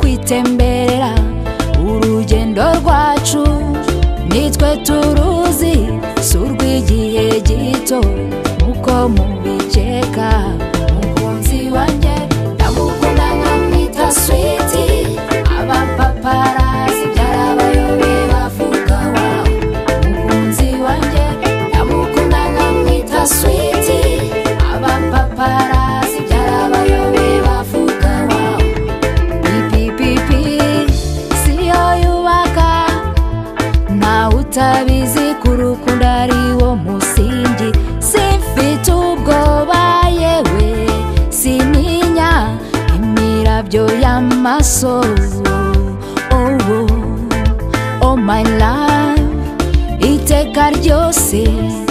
twitemberera urugendo rwacu nitwe turuzi si urw'igihe gito nkuko mubikeka umukunzi wanjye ndamukunda nkamwita switi abapaparazi byarabayobe bavuga wawe umukunzi wanjye ndamukunda nkamwita switi abapaparazi byarabayobe bavuga wawe ipipipi siyo yubaka ntawe utabizi ko urukundo ari wo musingi simfite ubwoba yewe sininya imirabyo y'amasozi oh, oh, oh my love iteka ryose